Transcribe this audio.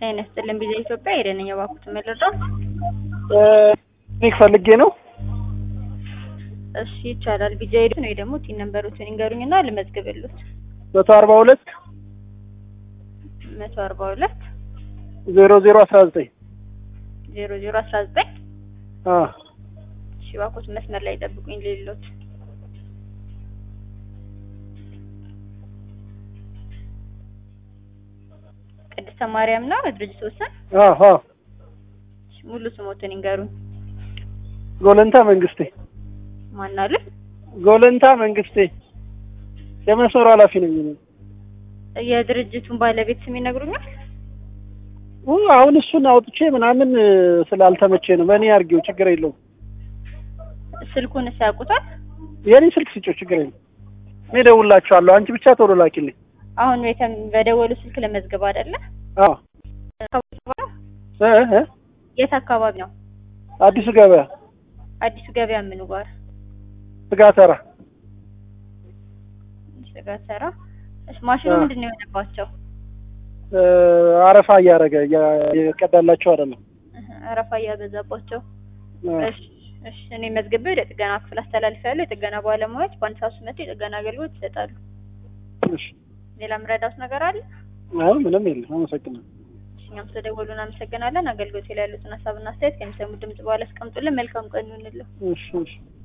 ጤና ይስጥልን ቢዛ ኢትዮጵያ ሄደን የባኩት መለዳት ኒክ ፈልጌ ነው። እሺ ይቻላል። ቢጃ ሄደን ወይ ደግሞ ቲን ነምበሮችን ይንገሩኝና ልመዝግብሉት። መቶ አርባ ሁለት መቶ አርባ ሁለት ዜሮ ዜሮ አስራ ዘጠኝ ዜሮ ዜሮ አስራ ዘጠኝ እሺ እባክዎት መስመር ላይ ጠብቁኝ ሌሎት ቅድስተ ማርያም ነው ድርጅት ወሰን ሙሉ ስሞትን ይንገሩኝ። ጎለንታ መንግስቴ ማን አለ? ጎለንታ መንግስቴ የመስመሩ ኃላፊ ነኝ። እኔ የድርጅቱን ባለቤት ስም ይነግሩኛል? ኡ አሁን እሱን አውጥቼ ምናምን ስላልተመቼ ነው። በእኔ አድርጌው ችግር የለውም። ስልኩንስ ያውቁታል? የኔ ስልክ ስጪው ችግር የለም። እኔ እደውልላችኋለሁ። አንቺ ብቻ ቶሎ ላኪልኝ። አሁን ቤተም በደወሉ ስልክ ለመዝገብ አይደለ? አዎ እ እ የት አካባቢ ነው? አዲሱ ገበያ አዲሱ ገበያ ምኑ ጋር? ስጋ ተራ ስጋ ተራ። እሺ ማሽኑ ምንድን ነው የሆነባቸው? እ አረፋ እያደረገ እየቀዳላቸው አይደለም። አረፋ እያበዛባቸው። እሺ እሺ እኔ መዝግቤ ወደ ጥገና ክፍል አስተላልፌያለሁ። የጥገና ባለሙያዎች በአንድ ሰዓት ውስጥ መጥተው የጥገና አገልግሎት ይሰጣሉ። እሺ ሌላ ምረዳት ነገር አለ? አይ ምንም የለም። አመሰግናለሁ። እሺ እኛም ስለደወሉ እናመሰግናለን። አገልግሎት ላይ ያሉትን ሀሳብና አስተያየት ከሚሰሙ ድምጽ በኋላ አስቀምጡልን። መልካም ቀን ይሁንልን። እሺ እሺ